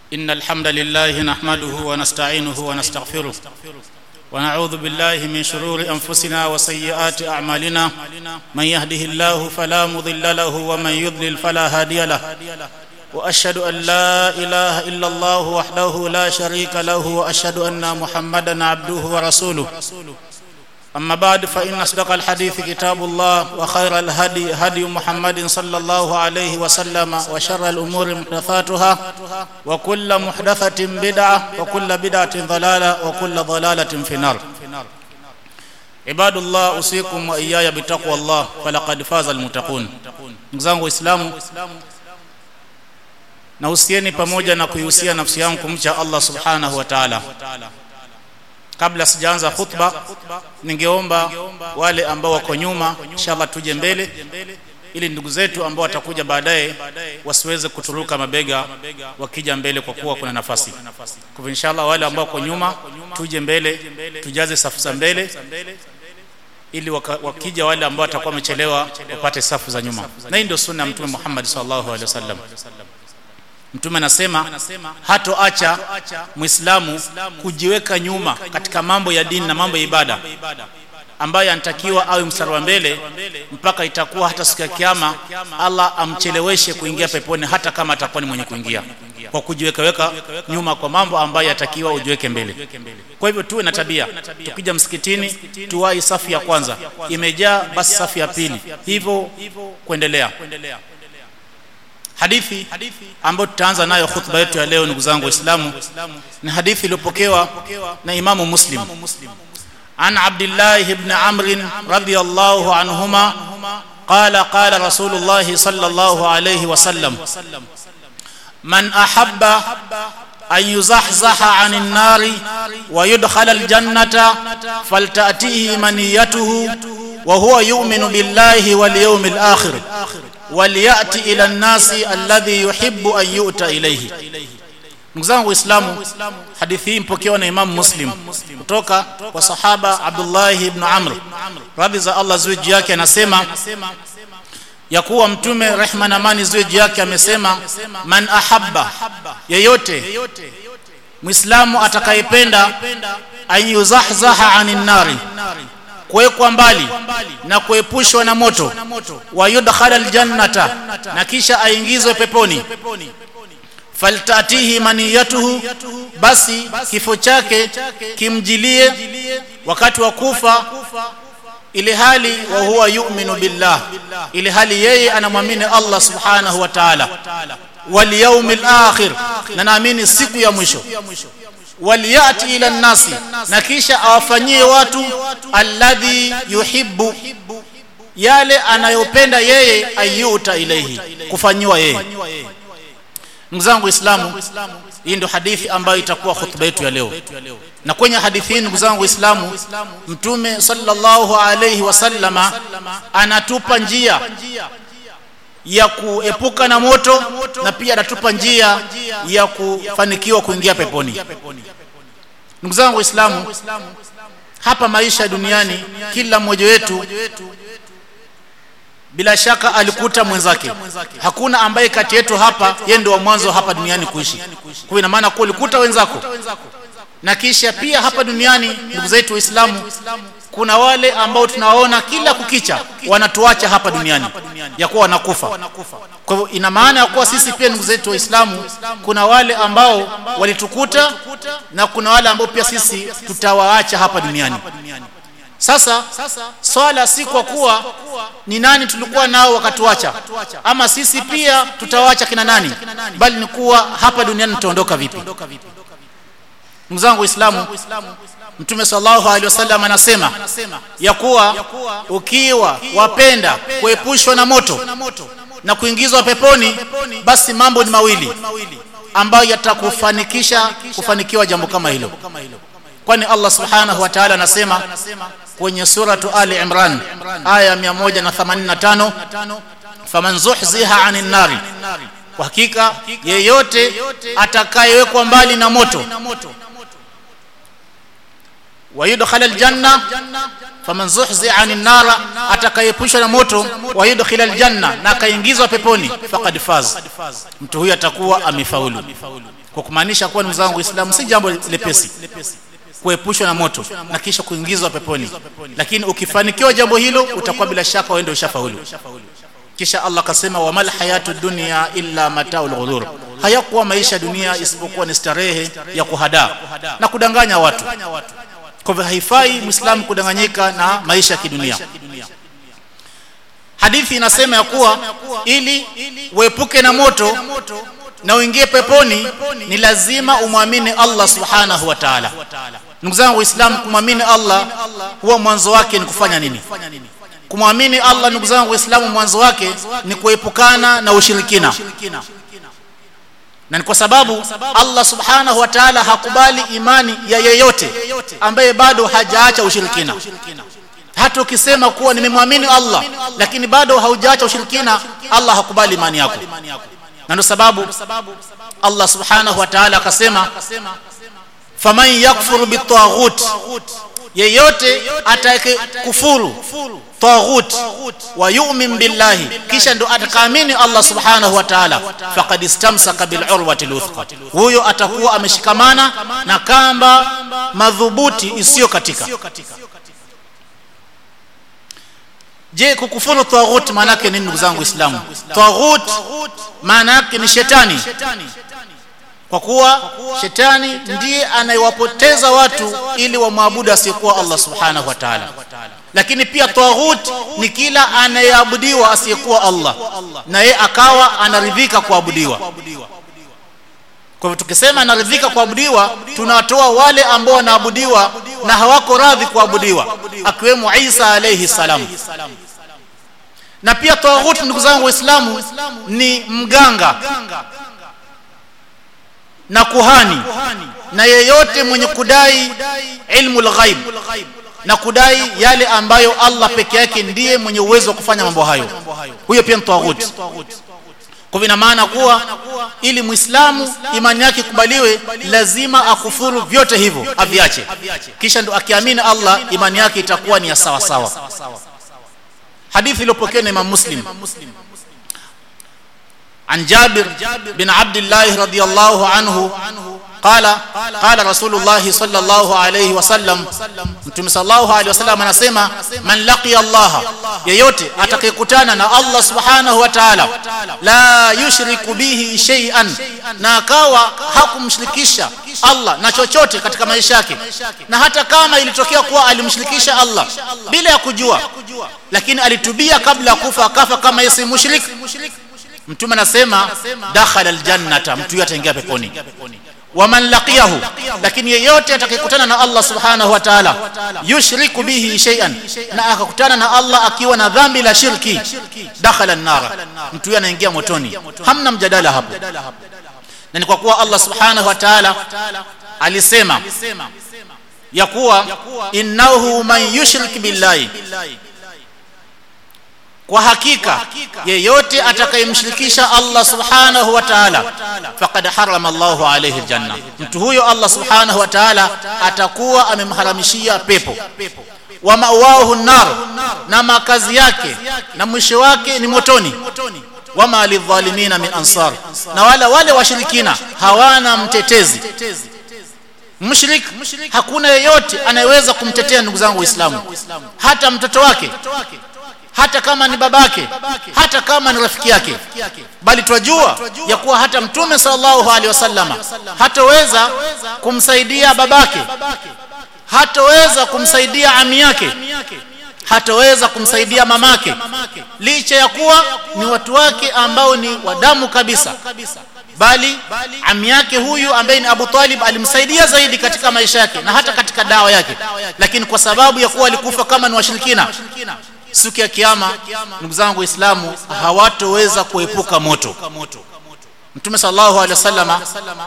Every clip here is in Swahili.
إن الحمد لله نحمده ونستعينه ونستغفره ونعوذ بالله من شرور أنفسنا وسيئات أعمالنا من يهده الله فلا مضل له ومن يضلل فلا هادي له وأشهد أن لا إله إلا الله وحده لا شريك له وأشهد أن محمدا عبده ورسوله أما بعد فإن أصدق الحديث كتاب الله وخير الهدي هدي محمد صلى الله عليه وسلم وشر الأمور محدثاتها وكل محدثة بدعة وكل بدعة ضلالة وكل ضلالة في النار عباد الله أوصيكم وإياي بتقوى الله فلقد فاز المتقون مزangu waislamu na usieni pamoja na kuihusia nafsi yangu kumcha Allah subhanahu wa ta'ala kabla sijaanza khutba ningeomba wale ambao wako nyuma inshallah tuje mbele ili ndugu zetu ambao watakuja baadaye wasiweze kuturuka mabega wakija mbele kwa kuwa kuna nafasi kwa inshallah wale ambao wako nyuma tuje mbele tujaze safu za mbele ili waka, wakija wale ambao watakuwa wamechelewa wapate safu za nyuma na hii ndio sunna ya mtume Muhammad sallallahu alaihi wasallam mtume anasema hatoacha muislamu kujiweka nyuma katika mambo ya dini na mambo ya ibada ambayo anatakiwa awe mstari wa mbele mpaka itakuwa hata siku ya kiyama Allah amcheleweshe kuingia peponi hata kama atakuwa ni mwenye kuingia kwa kujiwekaweka nyuma kwa mambo ambayo yatakiwa ujiweke mbele kwa hivyo tuwe na tabia tukija msikitini tuwai safu ya kwanza imejaa basi safu ya pili hivyo kuendelea hadithi ambayo tutaanza nayo khutba yetu ya leo ndugu zangu waislamu ni hadithi iliyopokewa na imamu muslim an abdillah ibn amr radiyallahu anhuma قال قال رسول الله صلى الله عليه وسلم من احب ان يزحزح عن النار ويدخل الجنه فلتاتيه منيته وهو يؤمن بالله واليوم الاخر ولياتي الى الناس الذي يحب ان يؤتى اليه ndugu zangu waislamu hadithi hii mpokewa na imamu muslim kutoka kwa sahaba abdullah ibn amr radhi za allah ziwe juu yake anasema ya kuwa mtume rehma na amani ziwe juu yake amesema man ahabba yeyote muislamu atakayependa an yuzahzaha anin nari kuwekwa mbali na kuepushwa na moto wa yudkhala aljannata na kisha aingizwe peponi faltatihi maniyatuhu basi kifo chake kimjilie wakati wa kufa ili hali wa huwa yu'minu billah ili hali yeye anamwamini Allah subhanahu wa ta'ala wal yawmil akhir na naamini siku ya mwisho waliyati ila nasi na kisha awafanyie watu alladhi yuhibbu yale anayopenda yeye ayuta ilaihi kufanyiwa yeye ndugu zangu waislamu hii ndio hadithi ambayo itakuwa khutba yetu ya leo na kwenye hadithi hii ndugu zangu waislamu mtume sallallahu alayhi wasallama anatupa njia ya kuepuka na moto na pia anatupa njia ya kufanikiwa kuingia peponi ndugu zangu waislamu hapa maisha duniani kila mmoja wetu bila shaka alikuta mwenzake hakuna ambaye kati yetu hapa yeye ndio wa mwanzo hapa duniani kuishi kwa ina maana kuwa ulikuta wenzako na kisha pia hapa duniani ndugu zetu waislamu kuna wale ambao tunawaona kila kukicha wanatuacha hapa duniani ya kuwa wanakufa kwa hivyo ina maana ya kuwa sisi pia ndugu zetu waislamu kuna wale ambao walitukuta na kuna wale ambao pia sisi tutawaacha hapa duniani sasa swala si kwa kuwa ni nani tulikuwa nao wakatuacha ama sisi pia tutawaacha kina nani bali ni kuwa hapa duniani tutaondoka vipi ndugu zangu waislamu mtume sallallahu alaihi wasallam anasema ya kuwa ukiwa wapenda kuepushwa na moto na kuingizwa peponi basi mambo ni mawili ambayo yatakufanikisha kufanikiwa jambo kama hilo kwani Allah subhanahu wa ta'ala anasema kwenye suratu Ali Imran aya 185 faman zuhziha 'anil nari kwa hakika yeyote atakayewekwa mbali na moto wayudkhala aljanna faman zuhziha 'anil nara atakayepushwa na moto wayudkhila aljanna na akaingizwa peponi faqad faz mtu huyu atakuwa amefaulu kwa kumaanisha kuwa ndugu zangu Uislamu si jambo lepesi kuepushwa na moto na kisha kuingizwa peponi lakini ukifanikiwa jambo hilo utakuwa bila shaka uende ushafaulu kisha Allah akasema wamal hayatu dunya illa mataul ghurur hayakuwa maisha dunia isipokuwa ni starehe ya kuhadaa na kudanganya watu kwa hivyo haifai muislamu kudanganyika na maisha ya kidunia hadithi inasema ya kuwa ili uepuke na moto na uingie peponi ni lazima umwamini Allah subhanahu wa ta'ala ndugu zangu waislamu kumwamini Allah huwa mwanzo wake ni kufanya nini kumwamini Allah ndugu zangu waislamu mwanzo wake ni kuepukana na ushirikina na ni kwa sababu Allah subhanahu wa ta'ala hakubali imani ya yeyote ambaye bado hajaacha ushirikina hata ukisema kuwa nimemwamini Allah lakini bado haujaacha ushirikina Allah hakubali imani yako na ndio sababu Allah subhanahu wa ta'ala akasema faman yakfuru bitaghut yeyote atake kufuru taghut wa yu'min billahi kisha ndo atakaamini Allah subhanahu wa ta'ala faqad istamsaka bil urwati luthqa huyo atakuwa ameshikamana na kamba madhubuti isiyo katika je kukufuru taghut maana yake nini ndugu zangu waislamu taghut maana yake ni shetani kwa kuwa shetani ndiye anayewapoteza watu ili wamwabudu asiyekuwa Allah subhanahu wa ta'ala lakini pia taghut ni kila anayeabudiwa asiyekuwa Allah na yeye akawa anaridhika kuabudiwa kwa hivyo tukisema anaridhika kuabudiwa tunatoa wale ambao wanaabudiwa na hawako radhi kuabudiwa akiwemo Isa alayhi salam na pia taghut ndugu zangu waislamu ni mganga na kuhani na yeyote mwenye kudai ilmu lghaib na kudai yale ambayo Allah peke yake ndiye mwenye uwezo wa kufanya mambo hayo huyo pia ni taghut kwa ina maana kuwa ili muislamu imani yake kubaliwe lazima akufuru vyote hivyo aviache kisha ndo akiamini Allah imani yake itakuwa ni ya sawa sawa hadithi iliyopokewa na Imam Muslim عن جابر بن عبد الله رضي الله عنه قال قال رسول الله صلى الله عليه وسلم متى صلى الله عليه وسلم anasema man laqiya Allah yeyote atakayekutana na Allah subhanahu wa ta'ala la yushriku bihi shay'an na akawa hakumshirikisha Allah na chochote katika maisha yake na hata kama ilitokea kuwa alimshirikisha Allah bila ya kujua lakini alitubia kabla ya kufa akafa kama yeye si mushrik mtume anasema dakhala aljannata mtu yote ataingia peponi waman laqiyahu lakini yeyote atakayekutana na Allah subhanahu wa ta'ala yushriku bihi shay'an na akakutana na Allah akiwa na dhambi la shirki dakhala an-nar mtu anaingia motoni hamna mjadala hapo na ni kwa kuwa Allah subhanahu wa ta'ala alisema ya kuwa innahu man yushrik billahi kwa hakika yeyote atakayemshirikisha Allah subhanahu wa ta'ala faqad harama Allahu alayhi aljanna mtu huyo Allah subhanahu wa ta'ala atakuwa amemharamishia pepo wa mawahu nar na makazi yake na mwisho wake ni motoni wama lidhalimina min ansar na wala wale washirikina hawana mtetezi mushrik hakuna yeyote anayeweza kumtetea ndugu zangu waislamu hata mtoto wake hata kama ni babake hata kama ni rafiki yake bali twajua ya kuwa hata mtume sallallahu alaihi wasallama hataweza kumsaidia babake hataweza kumsaidia ami yake hataweza kumsaidia mamake licha ya kuwa ni watu wake ambao ni wadamu kabisa bali ami yake huyu ambaye ni Abu Talib alimsaidia zaidi katika maisha yake na hata katika dawa yake lakini kwa sababu ya kuwa alikufa kama ni washirikina siku ya kiyama ndugu zangu waislamu hawatoweza kuepuka moto mtume sallallahu alaihi wasallama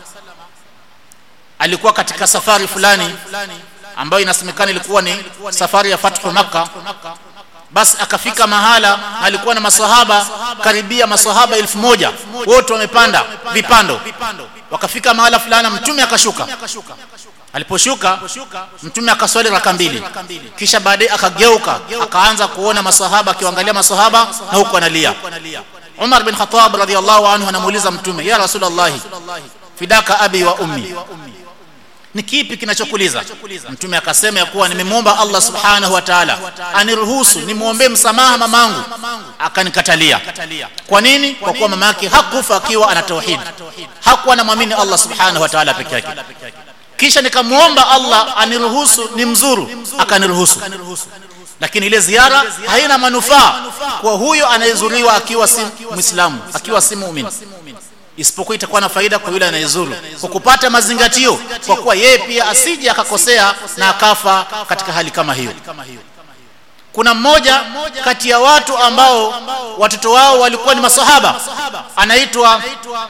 alikuwa katika safari fulani ambayo inasemekana ilikuwa ni safari ya fathu makka basi akafika mahala alikuwa na masahaba karibia masahaba elfu moja wote wamepanda vipando wakafika mahala fulani mtume akashuka aliposhuka mtume akaswali raka mbili kisha baadaye akageuka akaanza kuona masahaba akiangalia masahaba na huko analia Umar bin Khattab radhiallahu anhu anamuuliza mtume ya Rasulullah fidaka abi wa ummi ni kipi kinachokuliza mtume akasema ya kuwa nimemwomba Allah subhanahu wa ta'ala aniruhusu nimwombee msamaha mamangu akanikatalia kwa nini kwa kuwa mama yake hakufa akiwa ana tauhid hakuwa anamwamini Allah subhanahu wa ta'ala peke yake kisha nikamwomba Allah aniruhusu ni mzuru akaniruhusu lakini ile ziara haina manufaa kwa huyo anayezuriwa akiwa si muislamu akiwa si muumini isipokuwa itakuwa na faida kwa yule anayezuru kwa kupata mazingatio kwa kuwa yeye pia asije akakosea na akafa katika hali kama hiyo kuna mmoja kati ya watu ambao watoto wao walikuwa ni masahaba anaitwa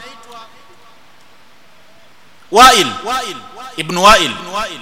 Wail ibn Wail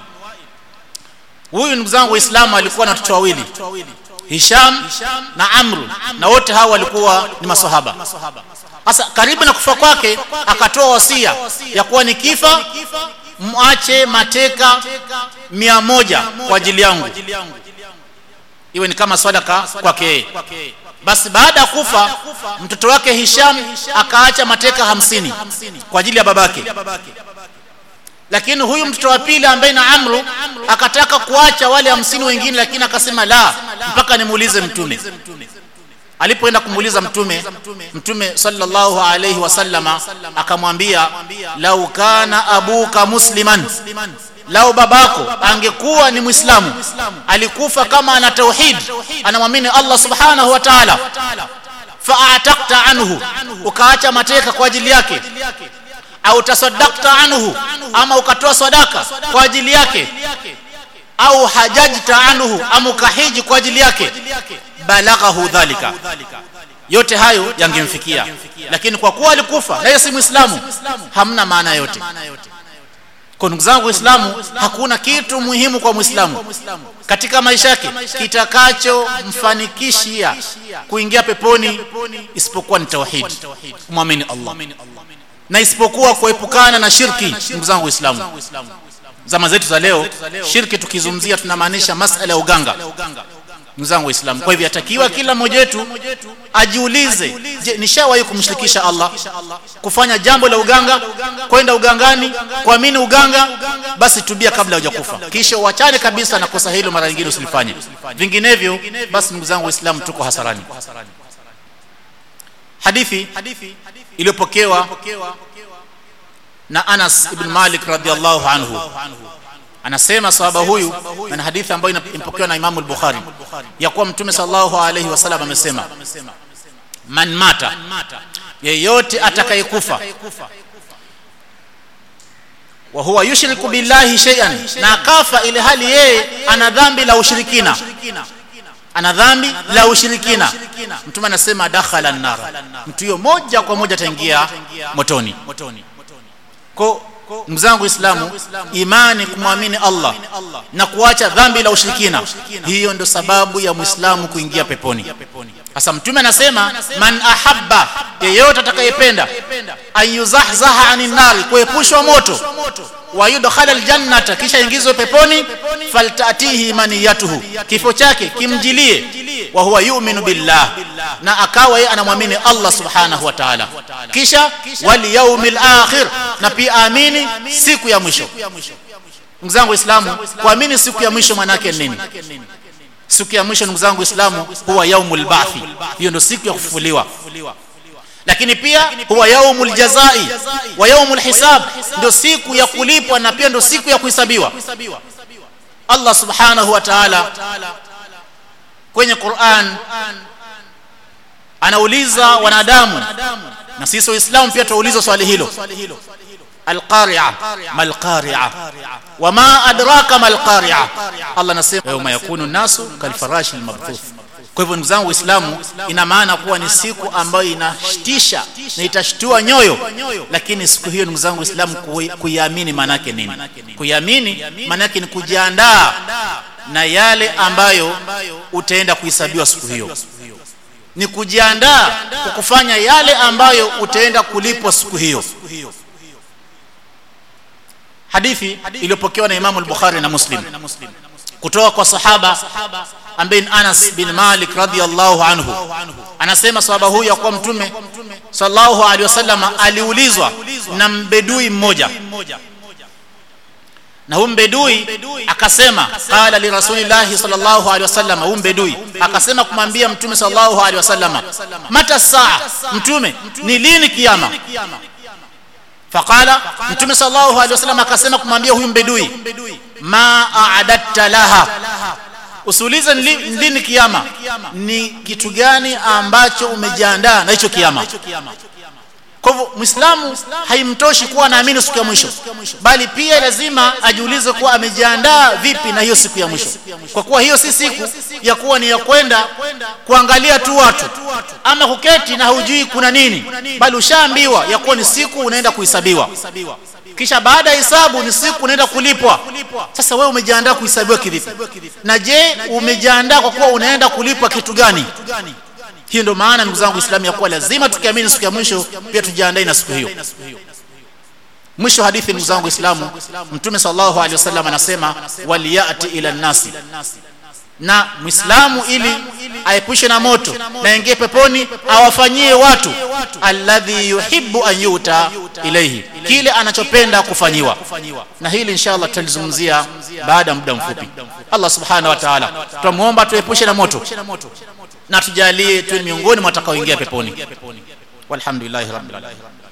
huyu ndugu zangu waislamu alikuwa na watoto wawili Hisham na Amru na wote hawa walikuwa ni masahaba sasa karibu na kufa kwake akatoa wasia ya kuwa nikifa mwache mateka mia moja kwa ajili yangu iwe ni kama sadaka kwake yeye basi baada ya kufa mtoto wake Hisham akaacha mateka hamsini kwa ajili ya babake lakini huyu mtoto wa pili ambaye na Amru akataka kuacha wale hamsini wengine lakini akasema la mpaka nimuulize mtume alipoenda kumuuliza mtume mtume sallallahu alayhi wasallama akamwambia lau kana abuka musliman lau babako angekuwa ni muislamu alikufa kama ana tauhid anamwamini Allah subhanahu wa ta'ala fa'atakta anhu ukaacha mateka kwa ajili yake au tasaddaqta anhu ama ukatoa sadaka kwa ajili yake au hajajta anhu ama ukahiji kwa ajili yake balaghahu dhalika yote hayo yangemfikia lakini kwa kuwa alikufa na yeye si muislamu hamna maana yote kwa ndugu zangu waislamu hakuna kitu muhimu kwa muislamu katika maisha yake kitakachomfanikishia kuingia peponi isipokuwa ni tauhid kumwamini Allah na isipokuwa kuepukana na shirki ndugu zangu waislamu zama zetu za leo shirki tukizungumzia tunamaanisha masala ya uganga ndugu zangu waislamu kwa hivyo yatakiwa kila mmoja wetu ajiulize je nishawahi kumshirikisha Allah kufanya jambo la uganga kwenda ugangani kuamini uganga basi tubia kabla hujakufa kisha uachane kabisa na kosa hilo mara nyingine usilifanye vinginevyo basi ndugu zangu waislamu tuko hasarani hadithi iliyopokewa na Anas ibn Malik radhiallahu anhu anasema sahaba huyu na hadithi ambayo imepokewa na Imam al-Bukhari ya kuwa Mtume sallallahu alayhi wasallam amesema man mata yeyote atakayekufa wa huwa yushriku billahi shay'an na akafa ile hali yeye ana dhambi la ushirikina ana dhambi la ushirikina mtume anasema dakhala an-nar mtu huyo moja kwa moja ataingia motoni kwa mzangu islamu imani kumwamini Allah na kuacha dhambi la ushirikina hiyo ndo sababu ya muislamu kuingia peponi sasa mtume anasema man ahabba yeyote atakayependa ayuzahzaha anin nar kuepushwa moto wa yudkhala aljannata kisha ingizwe peponi faltatihi maniyatuhu kifo chake kimjilie wa huwa yu'minu billah na akawa yeye anamwamini Allah subhanahu wa ta'ala kisha wal yawmil akhir na pia amini siku ya mwisho ndugu zangu waislamu kuamini siku ya mwisho maana yake nini siku ya mwisho ndugu zangu waislamu huwa yaumul ba'thi hiyo ndio siku ya kufufuliwa lakini pia huwa yaumul jazai wa yaumul hisab ndio siku ya kulipwa na pia ndio siku ya kuhesabiwa Allah subhanahu wa ta'ala kwenye Qur'an anauliza wanadamu na sisi waislamu pia tuulizwa swali hilo القارعة ما القارعة وما أدراك ما القارعة الله نسيم يوم يكون الناس كالفراش المبثوث kwa hivyo ndugu zangu waislamu ina maana kuwa ni siku ambayo inashtisha na itashtua nyoyo lakini siku hiyo ndugu zangu waislamu kuiamini maana yake nini kuiamini maana yake ni kujiandaa na yale ambayo utaenda kuhesabiwa siku hiyo ni kujiandaa kwa kufanya yale ambayo utaenda kulipwa siku hiyo hadithi iliyopokewa na Imam al-Bukhari na Muslim kutoka kwa sahaba ambaye ni Anas bin Malik radhiyallahu anhu anasema sahaba huyu ya kuwa mtume sallallahu alaihi wasallam aliulizwa na mbedui mmoja na huyu mbedui akasema qala li rasulillahi sallallahu alaihi wasallam huyu mbedui akasema kumwambia mtume sallallahu alaihi wasallam mata saa mtume ni lini kiyama faqala mtume sallallahu alaihi wasallam akasema kumwambia huyu mbedui ma a'adatta laha usiulize ni lini kiyama ni kitu gani ambacho umejiandaa na hicho kiyama kwa hivyo muislamu haimtoshi kuwa anaamini siku ya mwisho bali pia lazima ajiulize kuwa amejiandaa vipi na hiyo siku ya mwisho kwa kuwa hiyo si siku ya kuwa ni ya kwenda kuangalia tu watu ama kuketi na hujui kuna nini bali ushaambiwa ya kuwa ni siku unaenda kuhesabiwa kisha baada ya hisabu ni siku unaenda kulipwa sasa wewe umejiandaa kuhesabiwa kivipi na je umejiandaa kwa kuwa unaenda kulipwa kitu gani hiyo ndio maana ndugu zangu Uislamu ya kuwa lazima tukiamini siku ya mwisho pia tujiandae na siku hiyo mwisho hadithi ndugu zangu Uislamu mtume sallallahu alaihi wasallam anasema waliyati ila nasi na muislamu ili aepushe na moto na ingie peponi awafanyie watu alladhi yuhibbu an yuta ilayhi kile anachopenda kufanyiwa na hili inshallah tutalizungumzia baada ya muda mfupi Allah subhanahu wa ta'ala tumuomba tuepushe na moto na tujalie tuwe miongoni mwa watakaoingia peponi walhamdulillahi rabbil alamin